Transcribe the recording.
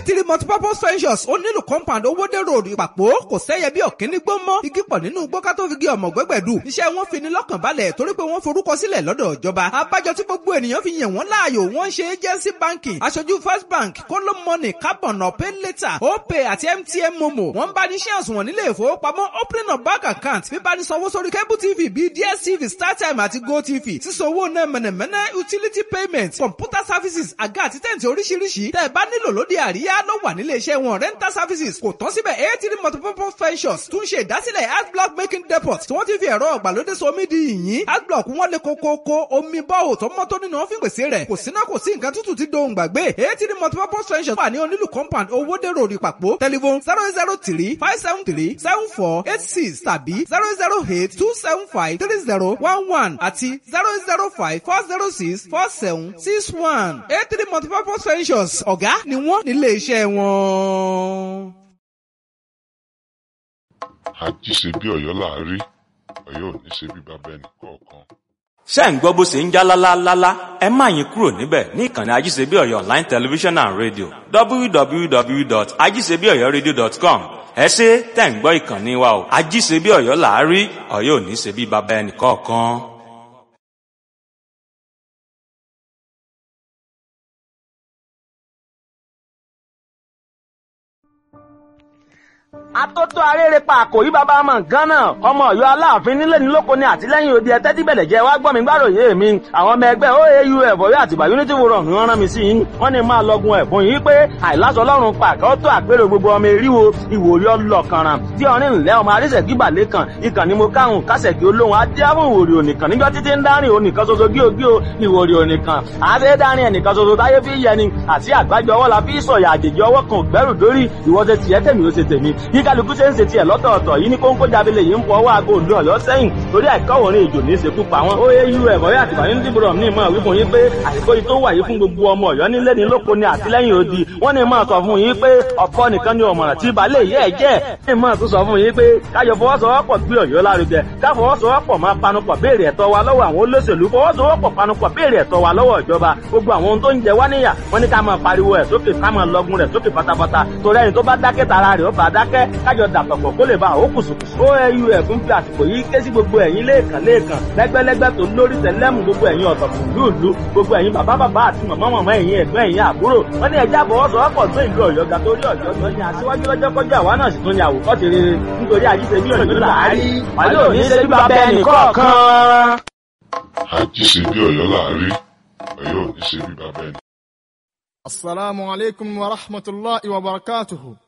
three multipurpose ventures ó nílùú compound owóde road ìpàpọ̀ kò sẹ́yẹ bí ọ̀kíní gbó mọ́ igi pọ̀ nínú gbó ká tó fi gé ọmọ gbẹ́gbẹ̀dù iṣẹ́ wọn fi ni lọ́kàn balẹ̀ torí pé wọ́n forúkọ sílẹ̀ lọ́dọ̀ ìjọba abájọ tí gbogbo ènìyàn fi yàn wọ́n láàyò wọ́n ṣe agency banking aṣojú first bank kóló money carbon ọ̀pẹ́ later opay àti mtn momo wọ́n bá ní shares wọn nílé ìfowópamọ́ opening of bank account bíbá ní sanwó sórí cable tv bíi dstv startime àti gotv sísanwó náà mẹ̀nẹ̀mẹ̀nẹ̀ utility payment computer services àga àti tẹ̀ǹtì oríṣiríṣi tẹ́ ẹ bá nílò lóde àríyá ló wà nílé iṣẹ́ wọn rental services kò tán síbẹ̀ eighty multipurpose ventures tún ṣe ìdásílẹ̀ adblock making depot tí wọ́n ti fi ẹ̀rọ ọ̀gbàlódé somi di yìnyín adblock wọn lè kókókó omi bọ́ọ̀ tó mọ́ tó nínú wọn fi pèsè rẹ̀ kò síná kò sí nǹkan tútù tí dohùn gbàgbé eighty multipurpose ventures wà ní onílù compound owóde road ìpàpọ̀ telephone zero zero three five seven three seven four eight six tàbí zero zero eight two seven five three zero one one àti zero zero five four zero six four seven six one eight three multipurpose ventures ọ̀gá ni wọ́n nílé iṣẹ́ wọn. àjíṣe bí ọ̀yọ́ láàárí ọ̀yọ́ ò ní ṣe bí bàbá ẹnì kọ̀ọ̀kan. ṣé ń gbọ́ bó ṣe ń já lálálálá ẹ má yín kúrò níbẹ̀ ní ìkànnì ajíṣebíọ̀yọ́ online television and radio www.ajíṣebíọ̀yọ́radio.com ẹ ṣe tẹ̀ ń gbọ́ ìkànnì wa o ajíṣebíọ̀yọ́ láàárí ọ̀yọ́ ò ní ṣe bí bàbá ẹnì kọ̀ọ̀kan. atótó arérepa àkòrí bàbá ọmọ nǹkan náà ọmọ Ọ̀yọ́ aláàfin nílé ní lóko ní àtìlẹ́yìn òde ẹtẹ tí bẹlẹ jẹ wá gbọ́ mi gbàròyé mi àwọn ọmọ ẹgbẹ́ oau ẹbọrí àtìgbà unity forum ni wọ́n rán mi sí yín wọ́n ní máa lọgun ẹ̀bùn yìí pé àìláṣọ Ọlọ́run pàkẹ ó tó àpérò gbogbo ọmọ eríwo ìwòrí ọlọkànràn tí ọrin ńlẹ ọmọ arísẹkí balẹ kan ìkànnì mo káhùn kásẹkí olóhùn adéhùn ìwòrí onìkan níjọ títí ń dárìn onìkan ṣoṣo gíogío ìwòrí onìkan àṣẹ dárìn ẹnìkan ṣoṣo táyé fi yẹni àti àgbájọ ọwọ́ la fi sọ̀yà àjèjì ọwọ́ kan gbẹ́rù dórí ìwọ́sẹ̀ tiẹ̀ tèmi ó ṣe tèmi bí kálukú ṣe ń ṣe tiẹ̀ lọ́tọ̀ọ̀tọ̀ yìí ní kóńkó jábílẹ̀ yìí ń fọ ọwọ́ aago òdu ọ̀yọ́ sẹ́yìn torí àìkọ́wòrin ìjò ní ìṣekú pa wọn. oau ẹ̀kọ́ yà àtìgbà ní dìbò ní ìmọ̀ wípé yín pé àsìkò yìí tó wà yìí fún gbogbo ọmọ ọ̀yọ́ nílé ní lóko ní àtìlẹ́yìn odi wọ́n ní máa sọ fún yín pé ọ̀pọ̀ nìkan ni ọ̀mọ̀ràn tí balẹ̀ yẹ́ ẹ̀ jẹ́ ní máa tún sọ fún yín pé káyọ̀ fọwọ́sowọ́pọ̀ gbé ọ̀yọ́ lárugẹ káfọwọ́sowọ́pọ̀ máa panupọ̀ béèrè ẹ̀tọ́ wa lọ́wọ́ àwọn olóṣèlú fọwọ́sowọ́pọ̀ panupọ̀ béèrè ẹ̀tọ́ wa lọ́wọ́ ìjọba gbogbo àwọn ohun tó ń jẹ wá níyà wọ́n ní ká máa pariwo ẹ̀ sókè ká máa lọgun rẹ̀ sókè pátápátá torí ẹni tó bá dákẹ́ tara rẹ̀ ó bá dákẹ́ kájọ dàpọ̀pọ̀ kó lè ba àwọn kùsùkùsù. oau ẹ̀fún fi àsìkò yìí ké sí gbogbo ẹ̀yin lẹ́ẹ̀kan lẹ́ẹ̀kan lẹ́gbẹ́lẹ́gbẹ́ tó lórí tẹ̀lẹ́mù gbogbo ẹ̀yin ọ̀tọ̀kùn lúùlú gbogbo ẹ̀yin bàbá bàbá àti màmá màmá ẹ̀yin ẹ̀gbọ́n ẹ̀yin àbúrò wọ́n ní ẹja àbọ̀wọ́sowọ́pọ̀ tó ìlú ọ̀yọ́ ga torí ọ̀yọ́ tó ní aṣíwájú lọ́jọ́ kọjá àwa náà sì tún ní àwòkọ́ ti rere nítorí àjíṣe bí ọ̀yọ́ làárí wàlẹ́ òní ṣe bí bàbá ẹnì kọ̀ọ̀kan. àjíṣe bí ọ̀yọ́ láàárí ọ̀yọ́ ò ní ṣe bí bàbá ẹnì السلام عليكم ورحمة الله وبركاته